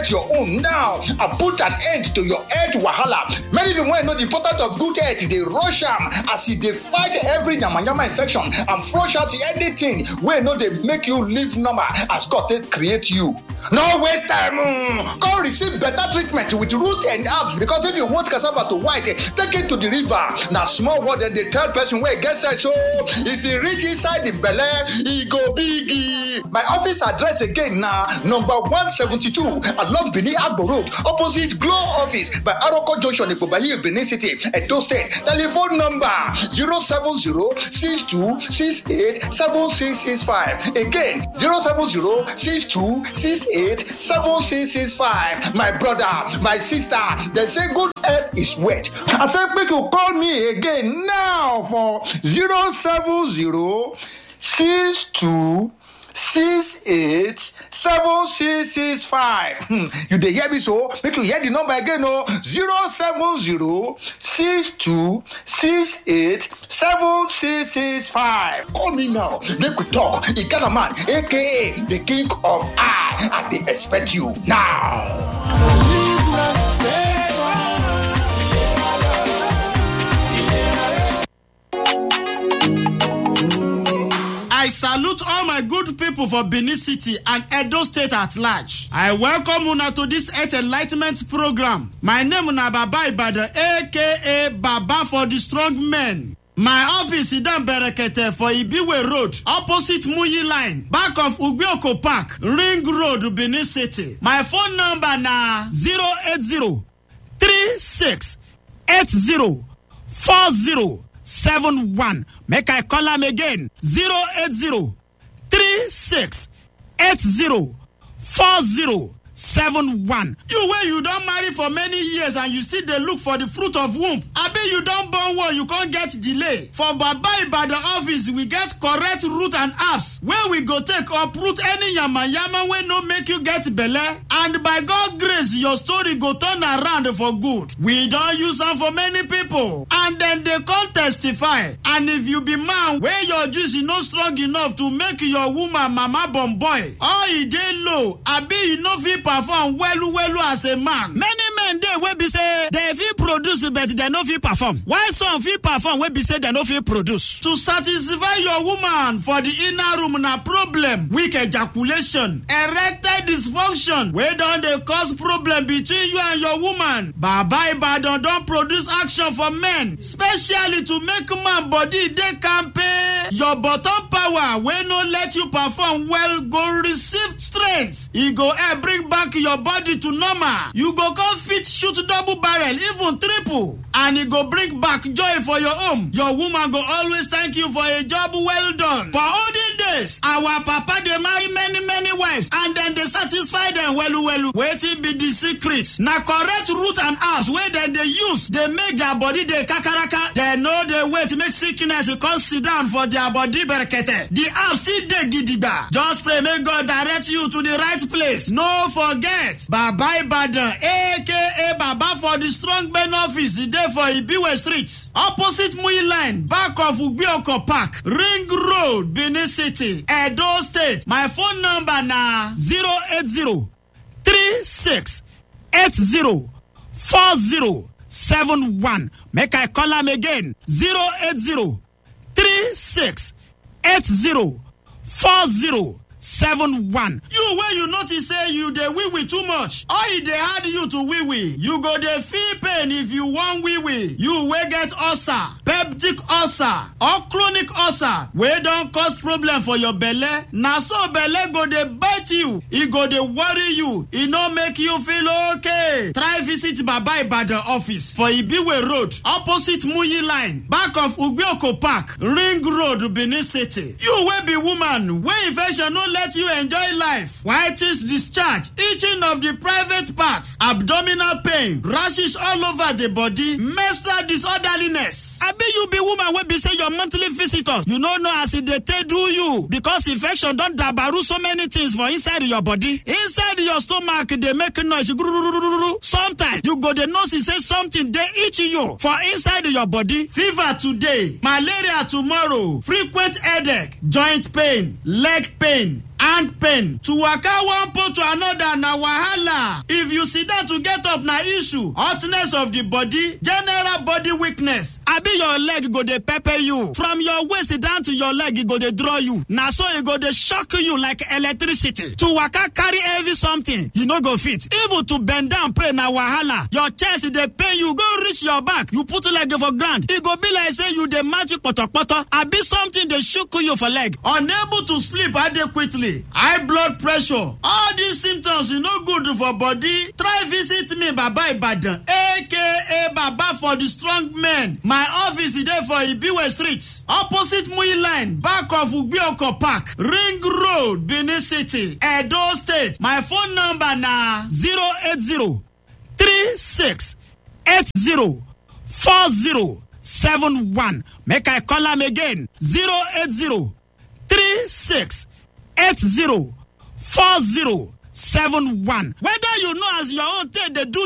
get your own now and put an end to your health wahala many people wey know the importance of good health dey rush am as e dey fight every yamayama infection and flush out anything wey no dey make you live normal as god take create you no waste time mm. go receive better treatment with root and herbs because if you want cassava to white take it to the river na small word dem dey tell person wey get sense o if e reach inside the belle e go big e. my office address again na number one seventy-two along benin agbo road opposite glow office by aroko junction ipobayi benin city edo state telephone number zero seven zero six two six eight seven six six five again zero seven zero six two six eight seven six six five my brother my sister dem say good health is wealth i say make you call me again now for zero seven zero six two six eight seven six six five hmm you dey hear me so make you hear the number again o zero seven zero six two six eight seven six six five call me now make we talk e get a man aka the king of eye i dey expect you now. I salute all my good people for Benin City and Edo State at large. I welcome una to this Earth Enlightenment program. My name na Baba Ibadan aka Baba for the Strong Men. My office is down Berekete for Ibiwe Road, opposite Muyi Line, back of Ugbioko Park, Ring Road, Benin City. My phone number na 080 36 80 40 71. Make I call am again 080 36 80 40 71. You wey you don marry for many years and you still dey look for the fruit of womb. Abi you don born one you con get delay. For Baba Ibadan office we get correct root and herbs wey we go take uproot any yamayama wey no make you get belle and by God grace your story go turn around for good. We don use am for many people and dem dey come testify and if you be man wey your juice no strong enough to make your woman mama born boy or e dey low abi you no fit perform welu welu as a man. many men dey wey be say dem fit produce but dem no fit perform while some fit perform wey be say dem no fit produce. to satisfy your woman for the inner room na problem weak ejaculation erectile dysfunction wey don dey cause problem between you and your woman. baba ibadan don produce action for men specially to make man body dey kampe. your bottom power wey no let you perform well go receive strength e go help bring back your body to normal you go come fit shoot double barrel even triple and e go bring back joy for your home your woman go always thank you for a job well done for olden days our papa dey marry many many wives and dem dey satisfy dem welu welu wetin be di secret na correct root and herbs wey dem dey use dey make their body dey kakaraka dem no dey wait make sickness come sit down for their body berekete the herbs still dey gidigba just pray make god direct you to the right place no forget baba ibadan aka baba for the strong men office e dey for ibiwe street opposite muyi line back of ugbioko park ring road benin city edo state my phone number na 080 36 80 40 71 make i call am again 080 36 80 40 seven one. you wey you notice say you dey wee wee too much or e dey hard you to wee wee you go dey feel pain if you wan wee wee you wey get ulcer peptic ulcer or chronic ulcer wey don cause problem for your belle na so belle go dey bite you e go dey worry you e no make you feel okay try visit baba ibadan office for ibiwe road opposite muyi line back of ugbioko park ring road benin city you wey be woman wey infection no let you enjoy life whitish discharge itching of the private parts abdominal pain rashes all over the body menstrual disorderliness abi you be woman wey be say your monthly visitors you no know as e dey take do you because infection don dabaru so many things for inside your body inside your stomach dey make noise gururururu sometimes you go dey know say something dey itch you for inside your body fever today malaria tomorrow frequent headache joint pain leg pain hand pain to waka one pole to another na wahala if you sit down to get up na issue hotness of the body general body weakness abi your leg go dey pepper you from your waist down to your leg e go dey draw you na so e go dey shock you like electricity to waka carry heavy something you no go fit even to bend down pray na wahala your chest dey pain you go reach your back you put leg for ground e go be like say you dey match kpọtọkpọtọ abi something dey shook you for leg unable to sleep adequately high blood pressure all these symptoms e no good for body try visit me baba ibadan aka baba for the strong men my office dey for ibiwe street opposite mui line back of ugbioko park ring road benin city edo state my phone number na zero eight zero three six eight zero four zero seven one make i call am again zero eight zero three six eight zero four zero seven one whether you know as your own take dey do